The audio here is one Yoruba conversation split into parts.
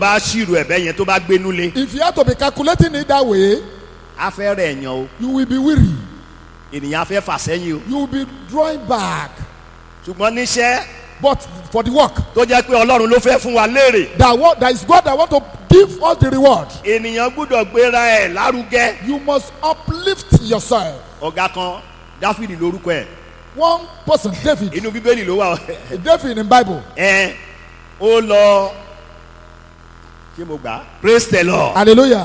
bá ṣírò ẹ̀bẹ̀ yẹn tó bá gbénú lé If you have to be calculating it that way, á fẹ́ rẹ̀ yàn o you will be weary. ènìyàn á fẹ́ fà sẹ́yìn o You will be drawing back. ṣùgbọ́n níṣẹ́ But for the work, tó jẹ́ pé ọlọ́run ló fẹ́ fún wa léèrè that what that is God that want to give us the reward. ènìyàn gbúdọ̀ gbéra ẹ̀ lárugẹ You must uplift yourself. ọ̀gá kan dáfídì lórúkọ ẹ̀ One person, David, inú bíbélì ló wà David in Bible. ẹ ó lọ ṣé mo gbà á praise the lord Hallelujah.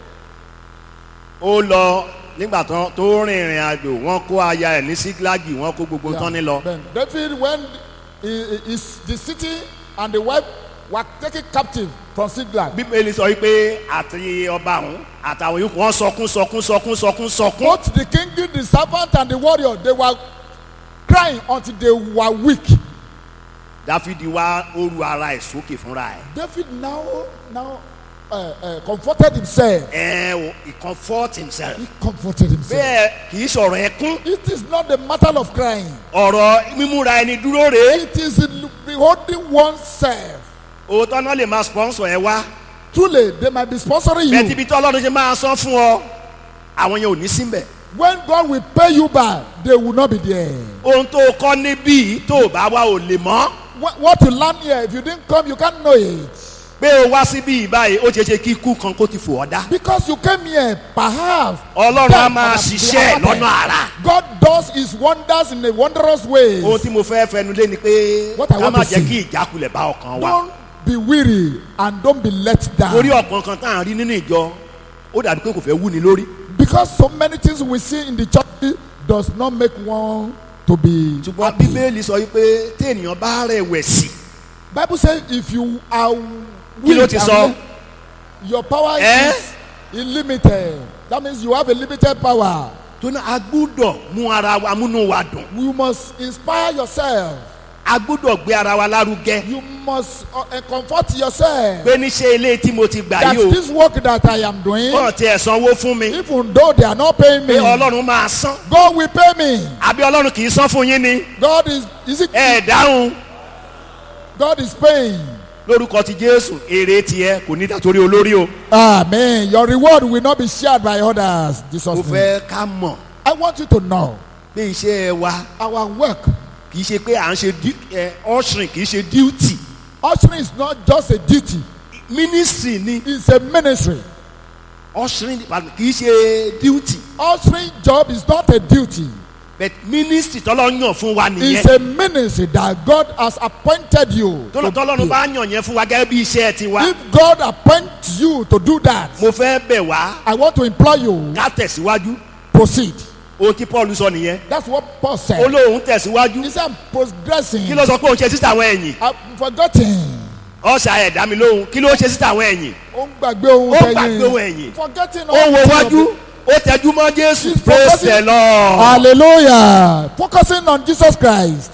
ó lọ nígbà tán tó rìn ìrìn àjò wọn kó aya ẹ̀ ní síglágì wọn kó gbogbo tán ní lọ Then David, when he, he- is the city and the wife were taken captive from Siglag, bíbélì sọ wípé àti ọba ọ̀hún àtàwọn yòókù wọn sọkún sọkún sọkún sọkún sọkún both the king, the servant, and the warrior, they were crying until they were weak. dáfídì wá ó ru ara ẹ̀ sókè fúnra ẹ̀ David now now uh, uh, comforted himself. ẹ ò he comfort himself He comforted himself. bẹ́ẹ̀ kì í sọ̀rọ̀ ẹkún It is not a matter of crying. ọ̀rọ̀ mímúra ẹni dúró rèé It is in beholding oneself. òótọ́ náà lè máa sponsor ẹ wá Truly, they might be sponsoring bẹ́ẹ̀ you. tíbi tí ọlọ́run ṣe máa san fún ọ àwọn yẹn ò ní síbẹ̀ When God will pay you back, they will not be there. ohun tó o kọ́ níbí tó o bá wá ò lè mọ́ What, what you learn here, if you didn't come, you can't know it. pé o wá síbí ìbáyìí ó ṣeé ṣe kí ikú kan kó ti fò ọ́ dá Because you came here, perhaps. ọlọ́run á death máa might have been ṣiṣẹ́ averted. lọ́nà àrà God does his wonders in a wondrous way. ohun tí mo fẹ́ fẹnu lé ni pé What I ká want má to jẹ́ see. kí ìjákulẹ̀ bá ọkàn wa Don't be weary and don't be let torí down. ọ̀pọ̀ nǹkan tá à ń rí nínú ìjọ ó dàbí pé kò fẹ́ wú ni lórí Because so many things we see in the church does not make one to be ṣùgbọ́n happy. bíbélì sọ wípé tí ènìyàn bá rẹ̀wẹ̀sì Bible says if you are Kí ló weak ti and sọ? weak, your power Eh? is illimited. That means you have a limited power. tó ní a gbúdọ̀ mú ara wa múnú wa dùn You must inspire yourself. a gbúdọ̀ gbé ara wa lárugẹ You must uh, uh, comfort yourself. pé níṣẹ́ ilé tí mo ti gbà That yìí o this work that I am doing, wọ́n ti ẹ̀ sanwó fún mi even though they are not paying pé me, ọlọ́run máa san God will pay me. àbí ọlọ́run kì í san fún yín ni God is is it? ẹ dáhùn God is paying. lórúkọ ti jésù èrè tiẹ̀ kò ní dàtórí olórí o Amen. Your reward will not be shared by others. Jesus. mo name. fẹ́ ká mọ̀ I want you to know pé iṣẹ́ wa our work. kì í ṣe pé à ń ṣe du- ẹ, ushering kì í ṣe duty Ushering is not just a duty; ministry ni it's a ministry. ushering department kì í ṣe duty Ushering job is not a duty; but ministry tọ́lọ́ yàn fún wa it's nìyẹn a ministry that God has appointed you. to tọ́lọ́run do. bá yàn yẹn fún wa gẹ́gẹ́ bí iṣẹ́ tiwa If God appoints you to do that, mo fẹ́ bẹ̀ wá I want to implore you ká tẹ̀síwájú proceed. ohun tí paul sọ nìyẹn That's what Paul ó said. lóun tẹ̀síwájú He said, I'm progressing. kí ló sọ pé òun ṣe síta àwọn ẹ̀yìn I've forgotten. ọ̀sà ẹ̀dá mi lóhun kí ló ṣe síta àwọn ẹ̀yìn Ó ń gbàgbé ohun Ó ń gbàgbé ohun ẹ̀yìn. Forgetting ó wo things of wájú the- ó tẹjú mọ́ jésù He's praise focusing- the lord Hallelujah. Focusing on Jesus Christ.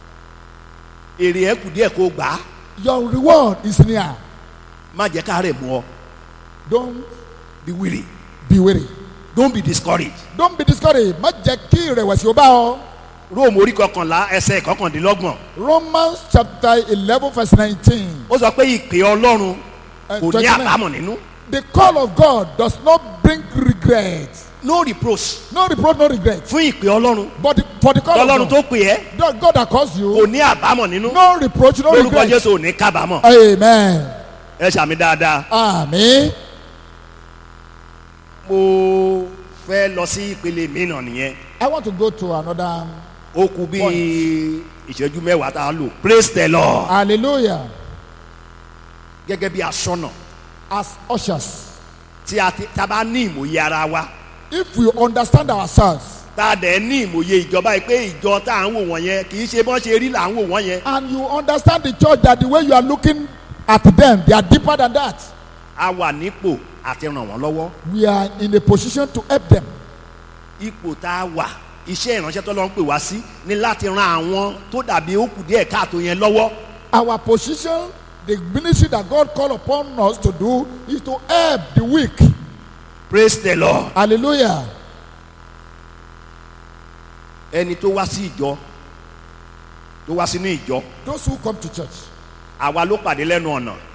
èrè ẹ̀ kù díẹ̀ kó gbà á Your reward is near. má jẹ́ ká rẹ̀ mú ọ Don't be weary be weary. don't be discouraged Don't be discouraged. Má jẹ́ kí ìrẹ̀wẹ̀sì ó bá ọ. róòmù orí kọkànlá ẹsẹ̀ kọkàndínlọ́gbọ̀n Romans chapter eleven verse nineteen. ó sọ pé ìpè ọlọ́run and kò ní 29. àbámọ̀ nínú The call of God does not bring regret. no reproach No reproach, no regret. fún ìpè ọlọ́run But the, for the call ọlọ́run of tó God, pè ẹ́ God, God that calls kò you, ní àbámọ̀ nínú no reproach, no lórúkọ regret. jésù ò ní kábàámọ̀ Amen. ẹ ṣàmì dáadáa Amen. mo fẹ́ lọ sí ìpele mìíràn nìyẹn I want to go to another. ó kù bí ìṣẹ́jú mẹ́wàá tá a lò praise the lord Hallelujah. gẹ́gẹ́ bí aṣọ́nà As ushers, tí a ti tá a bá ní ìmòye ara wa if we understand ourselves tá a dẹ̀ ní ìmòye ìjọba yìí pé ìjọ tá à ń wò wọ́n yẹn kì í ṣe bọ́n ṣe rí là ń wò wọ́n yẹn and you understand the church that the way you are looking at them, they are deeper than that. a wà nípò àti ràn wọ́n lọ́wọ́ We are in a position to help them. ipò tá a wà iṣẹ́ ìránṣẹ́ tó lọ ń pè wá sí ni láti ran àwọn tó dàbí ó kù díẹ̀ káàtó yẹn lọ́wọ́ Our position, the ministry that God called upon us to do, is to help the weak. praise the lord Hallelujah. ẹni tó wá sí ìjọ tó wá sínú ìjọ Those who come to church, àwa ló pàdé lẹ́nu ọ̀nà